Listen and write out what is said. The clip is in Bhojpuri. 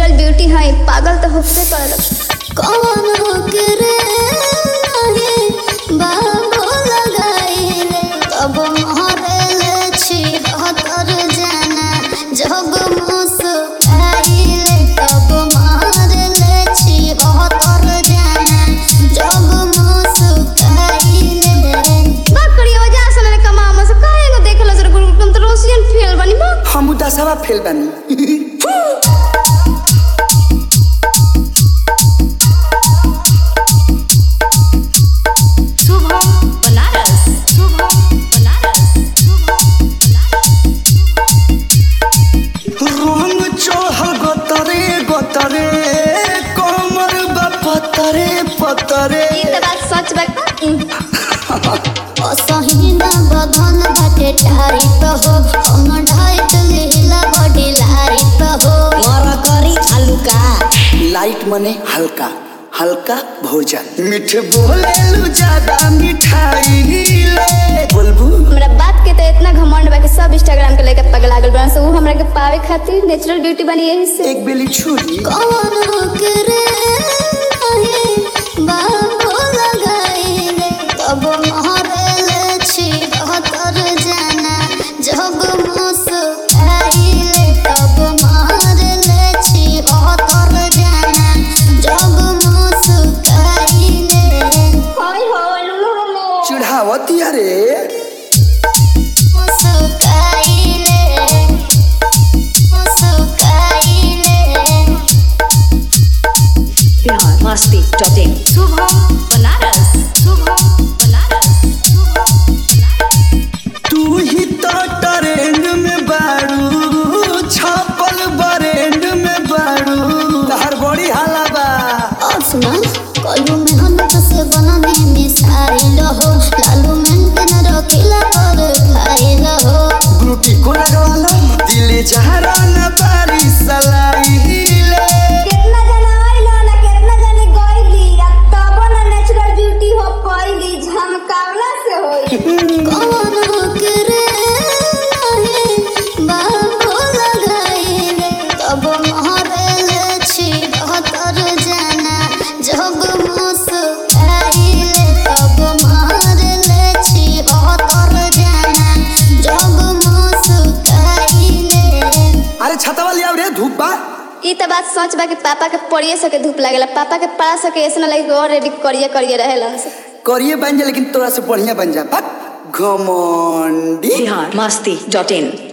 नेचुरल ब्यूटी है पागल तो होबे करल कौन करे नाही बाबू लगाइले तब महरेले छी हतर जाना जब मुस्काइले तब महरेले छी हतर जाना जब मुस्काइले बा करियो वजह से मैंने कमा से काहे को देखल जरा गुरु तुम तो रोशियन फेल बनी बा हम दसवा फेल बानी शुभम बनारस शुभम बनारस शुभम रंग चढ़ल गतरे गतरे कमर बा पतरे पतरे ई त बात सच बा असहिना बधन बाटे टाइट हो हम ढाइट लीला बॉडी लाइट हो मर करी हल्का लाइट मने हल्का हल्का भोजन मीठ बोलेलु ज्यादा मिठाई ले बोलबू हमरा बात के तो इतना घमंड बा कि सब इंस्टाग्राम के लेके पगला गेल बा से उ हमरा के पावे खातिर नेचुरल ब्यूटी बनी यही से एक बेली छुरी कौन करे नाही बाबू लगाइले तब महरेले छी हतर जाना जब मुस्काइले तब महरेले छी हतर जाना जब मुस्काइले हाय हो लुलु लुलु चिढ़ावती अरे मुस्काइले मुस्काइले बिहार मस्ती डॉट इन शुभम बनारस शुभम बनारस शुभम बनारस तू ही तो ट्रेंड में बाड़ू छापल बरेंड में बाड़ू तहर बड़ी हाला बा और सुना कलू मेहनत से बनाने मिसाइल हो लालू मेंटेन रखिला पर खाइल हो ग्लूटी को लगवा लो दिल जहरा न बारी सलाइले कितना जना आइलो ना कितना जने गइली अब तब ना नेचुरल ब्यूटी हो पाइली झमकावला से होई कौन करे नाही बाबू लगाइले तब महरेले छी हतर जाना जब मुस्काइले तब महरेले छी हतर जाना जब मुस्काइले अरे छतवा लिया रे धूप बा ई त बात सच बा कि पापा के पढ़िए सके धूप लागेला पापा के पढ़ा सके ऐसे ना लगे कि और रेडी करिए करिए रहेला से करिए बन जा लेकिन तोरा से बढ़िया बन जा बक घमंडी बिहार मस्ती डॉट इन